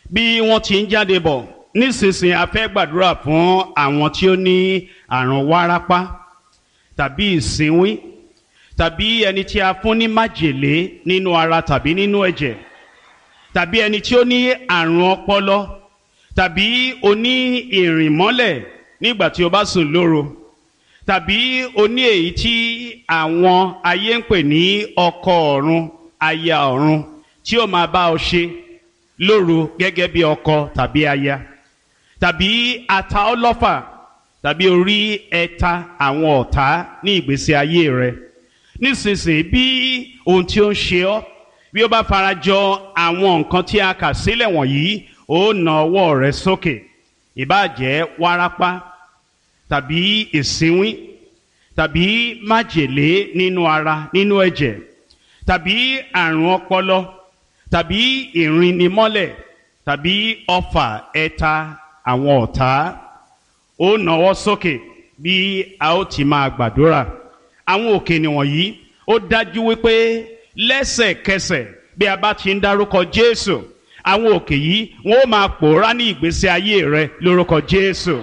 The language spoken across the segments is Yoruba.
bí wọ́n ti ń jáde bọ̀ nísinsìnyí a fẹ́ gbàdúrà fún àwọn tí ó ní àrùn wárápá tàbí ìsínwín tàbí ẹni tí a fún ní májèlé nínú ara tàbí nínú ẹ̀jẹ̀ tàbí ẹni tí ó ní àrùn ọpọlọ tàbí oní ìrìnmọ́lẹ̀ nígbà tí o bá sùn lóru tàbí oní èyí tí àwọn ayé ń pè ní ọkọ ọ̀run aya ọ̀run tí ó máa bá ọ ṣe lóru gẹ́gẹ́ bí ọkọ tàbí aya tàbí ata ọlọ́fà tàbí orí ẹ̀ta àwọn ọ̀tá ní ìgbésí ayé rẹ nísinsìnyí bí ohun tí ó ń ṣe ọ́ bí ó bá farajọ àwọn nǹkan tí a kà sílẹ̀ wọ̀nyí ó na ọwọ́ rẹ sókè ìbáàjẹ́ wárápá tàbí ìsínwín tàbí májèlé nínú ara nínú ẹ̀jẹ̀ tàbí àrùn ọpọlọ tàbí ìrìnnimọ́lẹ̀ tàbí ọfà ẹ̀ta àwọn ọ̀tá ó nawọ́ sókè bí a ó ti máa gbàdúrà àwọn òkè nìwọ̀nyí ó dájú wípé lẹ́sẹ̀kẹsẹ̀ bí a bá ti ń dárúkọ Jésù àwọn òkè yìí wọn ó máa pòórá ní ìgbésí ayé rẹ lórúkọ Jésù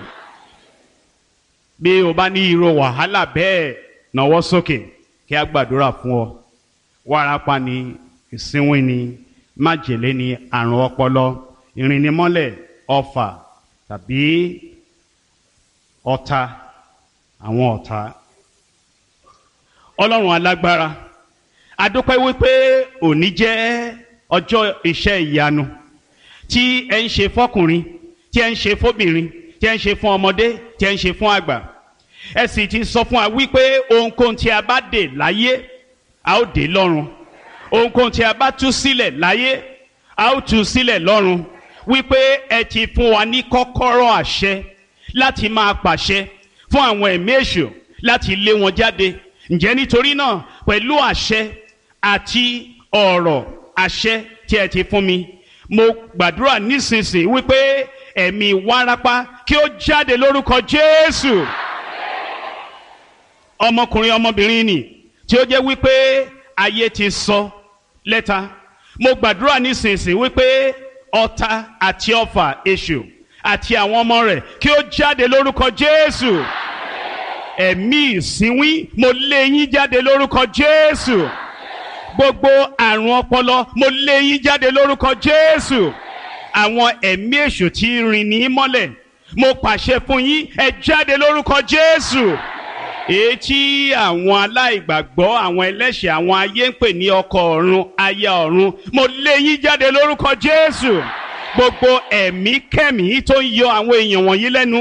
bí o bá ní irú wàhálà bẹ́ẹ̀ nawọ́ sókè kí a gbàdúrà fún ọ wárápá ni ìsínwín ni májèlé ni àrùn ọpọlọ ìrìnnimọ́lẹ̀ ọfà tàbí ọ̀tá àwọn ọ̀tá ọlọ́run alágbára adúpẹ́ wípé òní jẹ́ ọjọ́ iṣẹ́ ìyanu tí ẹ ń ṣe fọkùnrin tí ẹ ń ṣe fóbìnrin tí ẹ ń ṣe fún ọmọdé tí ẹ ń ṣe fún àgbà ẹ sì ti sọ fún wa wípé ohunkóhun tí a bá dè láyé a ó dè lọ́run ohunkóhun tí a bá tú sílẹ̀ láyé a ó tú sílẹ̀ lọ́run wípé ẹ ti fún wa ní kọ́kọ́rọ́ àṣẹ láti máa pàṣẹ fún àwọn ẹ̀mí èṣù láti lé wọn jáde ǹjẹ́ nítorí náà pẹ̀lú àṣẹ àti ọ̀rọ̀ àṣẹ tí ẹ ti fún mi mo gbàdúrà nísinsìnyí wípé ẹ̀mí wárápá kí ó jáde lórúkọ Jésù ọmọkùnrin ọmọbìnrin nì tí ó jẹ́ wípé ayé ti sọ lẹ́ta mo gbàdúrà nísinsìnyí wípé ọ̀tá àti ọfà èṣù àti àwọn ọmọ rẹ̀ kí ó jáde lórúkọ Jésù ẹ̀mí ìsínwín mo lé yín jáde lórúkọ Jésù gbogbo àrùn ọpọlọ mo lé yín jáde lórúkọ Jésù àwọn ẹ̀mí èṣù tí rìn ní mọ́lẹ̀ mo pàṣẹ fún yín ẹ jáde lórúkọ Jésù èyí tí àwọn aláìgbàgbọ́ àwọn ẹlẹ́ṣẹ̀ àwọn ayé ń pè ní ọkọ ọ̀run aya ọ̀run mo lé yín jáde lórúkọ Jésù gbogbo ẹ̀mí kẹ́mí tó ń yọ àwọn èèyàn wọ̀nyí lẹ́nu